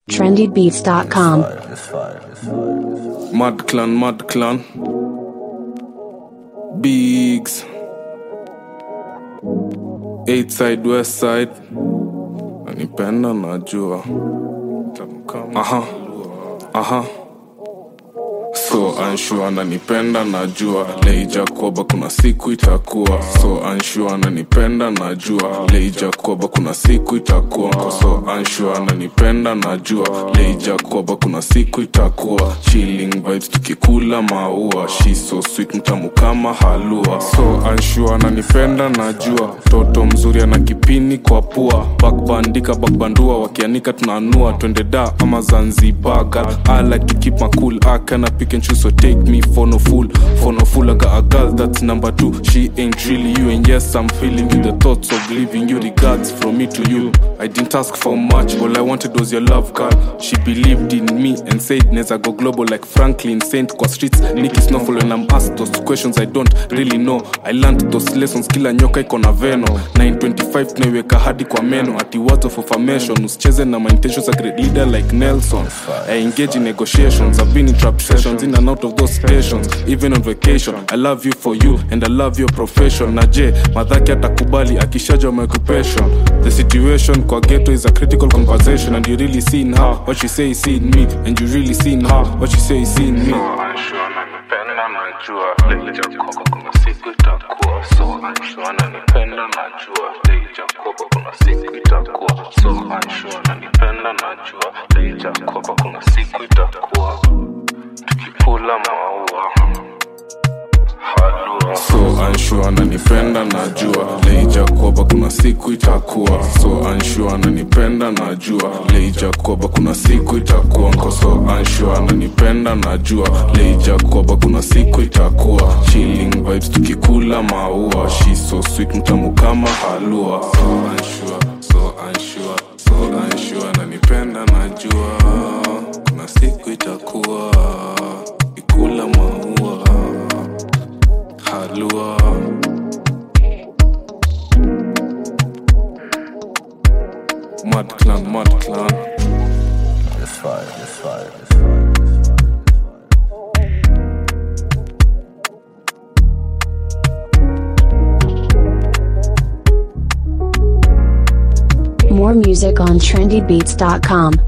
trendybeats.com. Mad Clan, Mad Clan. Bigs. Eight side, west side. Nanipenda najua. Aha. Aha. So unsure ananipenda najua leija koba kuna siku itakuwa so unsure ananipenda najua leija koba kuna siku itakuwa so unsure ananipenda najua leija koba kuna siku itakuwa chilling vibes tukikula maua she so sweet mtamu kama halua so unsure ananipenda najua toto mzuri ana kipini kwa pua bakbandika bakbandua wakianika tunaanua twende da ama zanzibar girl I like to keep my cool I cannot pick and choose so take me for no fool for no fool I got a girl that's number two she ain't really you and yes I'm feeling you the thoughts of leaving you regards from me to you I didn't ask for much all I wanted was your love girl she believed in me and said neza go global like Franklin Saint kwa streets Nicky Snowfall when I'm asked those questions I don't really know I learned those lessons kila nyoka iko na veno 925 tunaiweka hadi kwa meno ati words of affirmation usicheze na my intentions a great leader like Nelson I engage in negotiations I've been in trap sessions in and out of those stations even on vacation I love you for you and I love your profession na je madhaki atakubali akishaja my occupation the situation kwa ghetto is a critical conversation and you really seen her what she say is seen me and you really seen her what she say is seen me so unsure ananipenda najua leija koba kuna siku itakuwa so unsure ananipenda najua leija koba kuna siku itakuwa nko so unsure ananipenda najua leija koba kuna siku itakuwa chilling vibes tukikula maua she so sweet mtamu kama halua so unsure so unsure so unsure ananipenda najua kuna siku itakuwa ikula maua halua Mad clan, mad clan. More music on trendybeats.com.